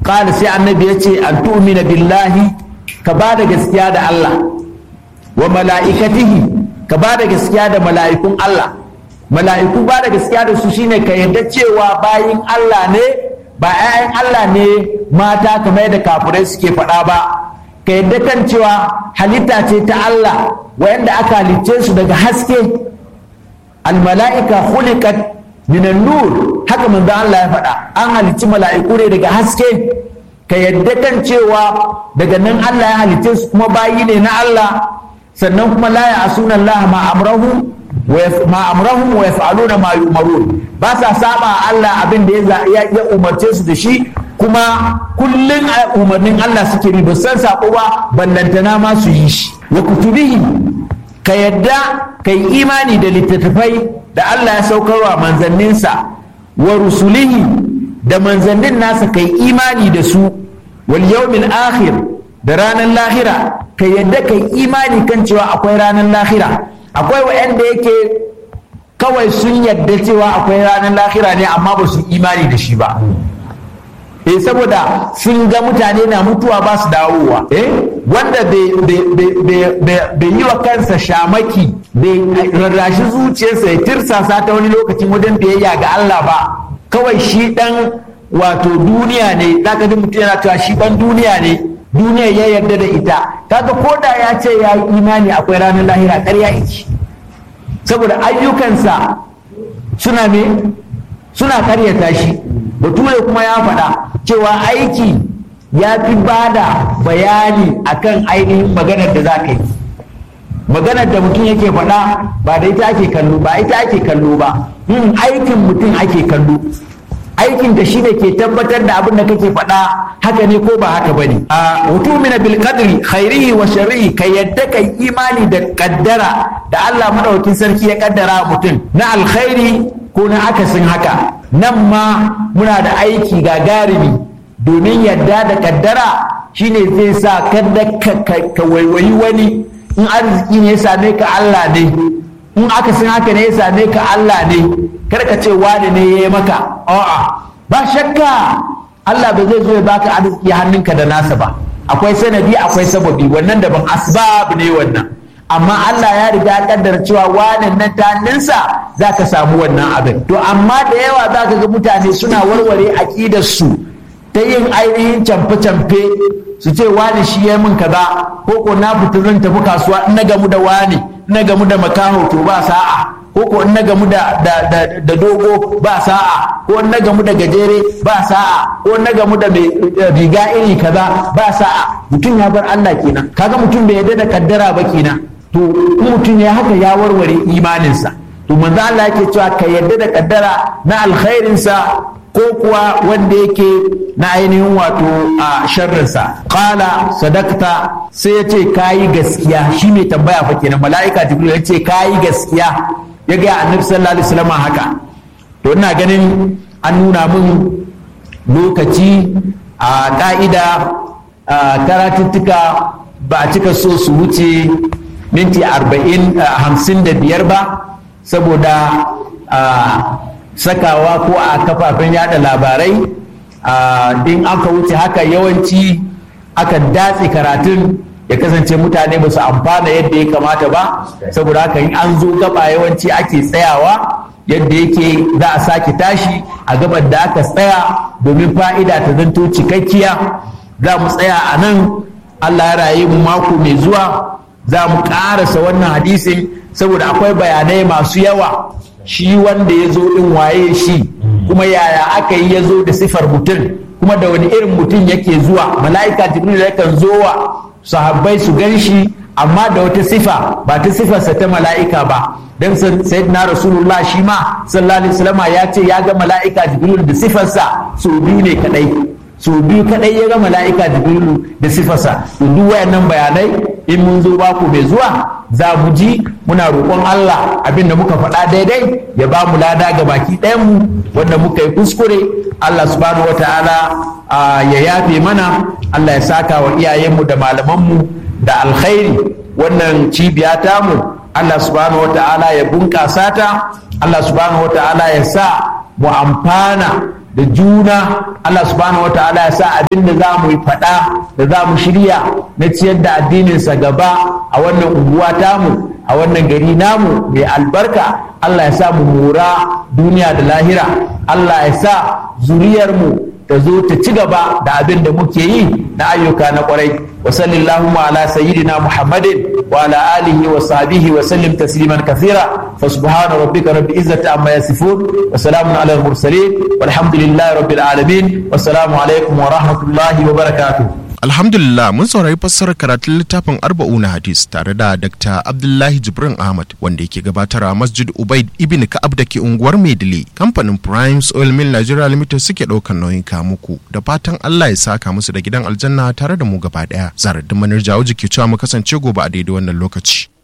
qala sai annabi ya ce an tu'mina billahi ka ba da gaskiya da Allah wa mala'ikatihi ka ba da gaskiya da mala'ikun Allah mala'iku ba da gaskiya da su shine ka yarda cewa bayin Allah ne ba 'ya'yan Allah ne mata kamar yadda kafirai suke faɗa ba ka yarda kan cewa halitta ce ta Allah wayanda aka halicce su daga haske almala'ika khuliqat minan nur haka manzo Allah ya faɗa an halicci mala'iku ne daga haske ka yarda kan cewa daga nan Allah ya halicce su kuma bayi ne na Allah sannan kuma la ya'suna Allah ma amrahu ma amrahum wa yaf'aluna ma yu'marun ba sa saba Allah abin da ya ya umarce su da shi kuma kullun umarnin Allah suke bi ba san sako ba ballantana ma su yi shi wa kutubihi ka yadda ka yi imani da littattafai da Allah ya saukarwa manzanninsa wa rusulihi da manzannin nasa ka yi imani da su wal yawmil akhir da ranar lahira ka yadda ka yi imani kan cewa akwai ranar lahira akwai wa'anda yake kawai sun yadda cewa akwai ranar lahira ne amma ba su imani da shi ba eh saboda sun ga mutane na mutuwa ba su dawowa eh wanda bai yi wa kansa shamaki bai rarrashi zuciyarsa ya tirsasa ta wani lokacin wajen biyayya ga Allah ba kawai shi dan wato duniya ne zaka ji mutum yana cewa shi dan duniya ne duniya ya yarda da ita kaga ko da ya ce ya yi imani akwai ranar lahira ƙarya yake saboda ayyukansa suna me suna karyata shi bature kuma ya faɗa cewa aiki ya fi bada bayani akan ainihin maganar da za ka yi maganar da mutum yake faɗa ba da ita ake kallo ba ita ake kallo ba aikin mutum ake kallo aikin da shi ne ke tabbatar da abin da kake faɗa haka ne ko ba haka bane a hutumina bil qadri khairihi wa sharrihi kai yadda kai imani da kaddara da Allah madaukakin sarki ya kaddara mutum na alkhairi ko na akasin haka nan ma muna da aiki gagarumi domin yadda da kaddara shine zai sa kada ka waiwayi wani in arziki ne ya same ka Allah ne in akasin haka ne ya same ka Allah ne kar ka ce wani ne ya yi maka a'a ba shakka Allah ba zai zo ya baka arziki hannunka da nasa ba akwai sanadi akwai sababi wannan daban asbab ne wannan amma Allah ya riga ya kaddara cewa wannan nan ta hannunsa za ka samu wannan abin to amma da yawa za ka ga mutane suna warware aƙidar su ta yin ainihin camfe-camfe su ce wani shi ya min kaza ko ko na fita zan tafi kasuwa in na gamu da wani in na gamu da makaho to ba sa'a ko ko in na gamu da da dogo ba sa'a ko in na gamu da gajere ba sa'a ko in na gamu da mai riga iri kaza ba sa'a mutum ya bar Allah kenan kaga mutum bai yarda da kaddara ba kenan to mutum ya haka ya warware imaninsa to manzo Allah yake cewa ka yarda da kaddara na alkhairinsa ko kuwa wanda yake na ainihin wato a sharrinsa qala sadakta sai ya ce kayi gaskiya shi mai tambaya fa kenan mala'ika jibril ya ce kayi gaskiya ya ga annabi sallallahu alaihi wasallam haka to ina ganin an nuna min lokaci a ka'ida karatuttuka ba a cika so su wuce minti arba'in hamsin da biyar ba saboda sakawa ko a kafafen yada labarai in aka wuce haka yawanci aka datse karatun ya kasance mutane ba su amfana yadda ya kamata ba saboda haka in an zo gaba yawanci ake tsayawa yadda yake za a sake tashi a gabar da aka tsaya domin fa'ida ta zanto cikakkiya za mu tsaya a nan allah ya raye mu mako mai zuwa za mu ƙarasa wannan hadisin saboda akwai bayanai masu yawa shi wanda ya zo ɗin waye shi kuma yaya aka yi ya zo da sifar mutum kuma da wani irin mutum yake zuwa mala'ika jibril yakan zo wa sahabbai su gan shi amma da wata sifa ba ta sifarsa ta mala'ika ba dan sayyidina rasulullah shi ma sallallahu alaihi wasallam ya ce ya ga mala'ika jibril da sifarsa su biyu ne kadai su biyu kadai ya ga mala'ika jibril da sifarsa duk wayannan bayanai in mun zo baku mai zuwa za mu ji muna roƙon Allah abin da muka faɗa daidai ya ba mu lada ga baki mu wanda muka yi kuskure Allah subhanahu wa ta'ala ya yafe mana Allah ya saka wa iyayenmu da malamanmu da alkhairi wannan cibiya tamu Allah subhanahu wa ta'ala ya bunƙasa ta Allah subhanahu wa ta'ala ya sa mu amfana da juna Allah subhanahu wa ta'ala ya sa abin da za mu yi faɗa da za mu shirya na ciyar da addininsa gaba a wannan unguwa tamu a wannan gari namu mai albarka Allah ya sa mu mura duniya da lahira Allah ya sa zuriyarmu ta zo ta ci gaba da abin da muke yi na ayyuka na kwarai wa sallallahu ala sayyidina muhammadin wa ala alihi wa sahbihi wa sallim tasliman kathira fa subhana rabbika rabbil izzati amma yasifun wa salamun ala al mursalin walhamdulillahi rabbil alamin wa salamu alaikum wa rahmatullahi wa barakatuh Alhamdulillah mun saurari fassarar karatun littafin arba'una hadis tare da Dr. Abdullahi Jibrin Ahmad wanda yake gabatar a Masjid Ubaid Ibn Ka'ab da ke unguwar Maidile. Kamfanin Primes Oil Mill Nigeria Limited suke ɗaukar nauyin muku da fatan Allah ya saka musu da gidan aljanna tare da mu gaba ɗaya. Zarar da manar jawo jiki cewa mu kasance gobe a daidai wannan lokaci.